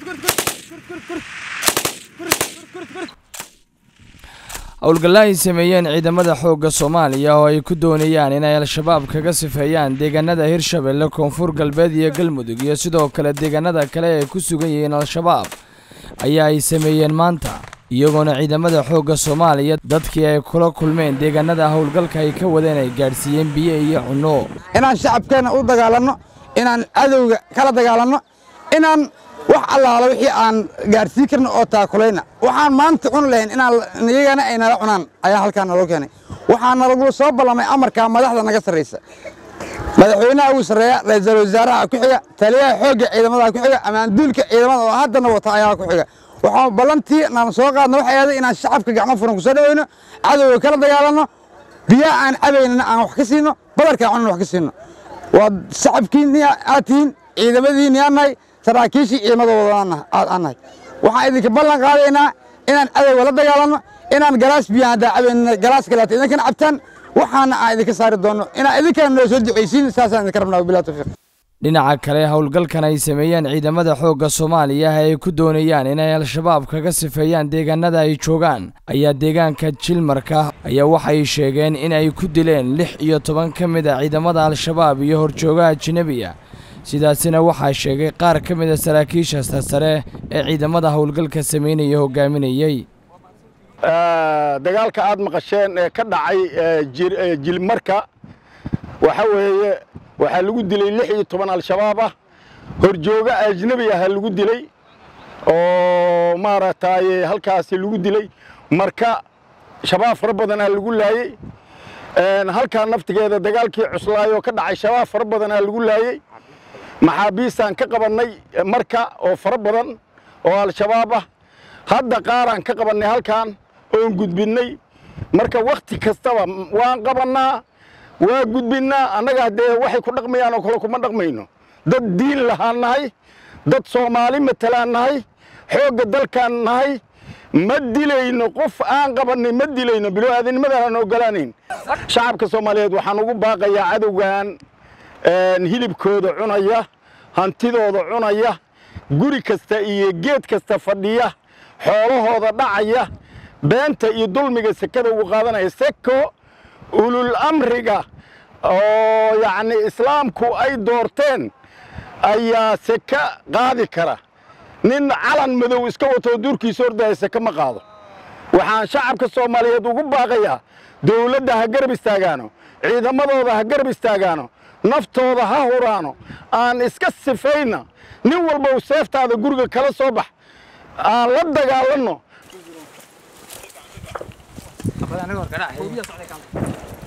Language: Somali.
howlgalla ay sameeyeen ciidamada xoogga soomaaliya oo ay ku doonayaan inay al-shabaab kaga sifeeyaan deegaanada hirshabelle koonfur galbeed iyo galmudug iyo sidoo kale deegaanada kale ay ku sugan yihiin al-shabaab ayaa ay sameeyeen maanta iyagoona ciidamada xoogga soomaaliya dadkii ay kula kulmeen deegaanada howlgalka ay ka wadeen ay gaadhsiiyeen biyo iyo cunno inaan shacabkeenna u dagaalanno inaan cadowga kala dagaalanno inaan wax allaala wixii aan gaadhsiin karno oo taakulayna waxaan maanta cuni lahayn inaan iyagana ay nala cunaan ayaa halkaa naloo keenay waxaa nalagu soo ballamay amarkaa madaxda naga sarraysa madaxweynaha ugu sarreeya ra'iisul wasaaraha ku xiga taliyaha xoogga ciidamada ku xiga ammaanduulka ciidamada oo haddana wata ayaa ku xiga waxaan ballantii naan soo qaadna waxay ahayd inaan shacabka gacmo furan ku soo dhawayno cadowga kala dagaalanno biyaha aan cabaynana aan wax ka siino badarkaa cunan wax ka siino waa shacabkiinni aad tihiin ciidamadiinni aan nahay saraakiishii ciidamadooda aan nahay waxaan idinka ballan qaadaynaa inaan cadowga la dagaalanno inaan galaas biyo haddaa cabaynana galaas kaleeto idinkana cabtaan waxaana aan idinka saari doonno inaan idinkana noo soo ducaysiin saasaan idinka rabnaa wabilah tawfiiq dhinaca kale howlgalkan ay sameeyeen ciidamada xoogga soomaaliya ay ku doonayaan inay al-shabaab kaga sifeeyaan deegaanada ay joogaan ayaa deegaanka jilmarka ayaa waxay sheegeen in ay ku dileen lix iyo toban ka mid a ciidamada al-shabaab iyo horjoogaha ajnebiga sidaasina waxaa sheegay qaar ka mid a saraakiisha sarsare ee ciidamada howlgalka sameynaya hogaaminayey dagaalka aad maqasheen ee ka dhacay jilmarka waxa weeye waxaa lagu dilay lix iyo toban al-shabaab ah horjooga ajnebi aha lagu dilay oo maaragtay halkaasi lagu dilay marka shabaab fara badanaa lagu laayey halkaa naftigeeda dagaalkii cuslaayoo ka dhacay shabaab fara badanaa lagu laayey maxaabiistaan ka qabannay marka oo fara badan oo al-shabaab ah hadda qaaraan ka qabannay halkan oon gudbinnay marka wakhti kastaba waan qabannaa waa gudbinnaa annaga haddee waxay ku dhaqmayaan oo kale kuma dhaqmayno dad diin lahaan nahay dad soomaali matalaan nahay xoogga dalkaan nahay ma dilayno qof aan qabannay ma dilayno bilo-aadanimadaan aan ogolaanayn shacabka soomaaliyeed waxaan ugu baaqayaa cadowgan hilibkooda cunaya hantidooda cunaya guri kasta iyo geed kasta fadhiya xoolahooda dhacaya beenta iyo dulmiga sekada ugu qaadanaya seko ulul amriga oo yacni islaamku ay doorteen ayaa seka qaadi kara nin calan madow iska watoo duurkiisa ordaya seke ma qaado waxaan shacabka soomaaliyeed ugu baaqayaa dawladda ha garab istaagaano ciidamadooda ha garab istaagaano naftooda ha huraano aan iska sifayna nin walba u seeftaada guriga kala soo bax aan la dagaalanno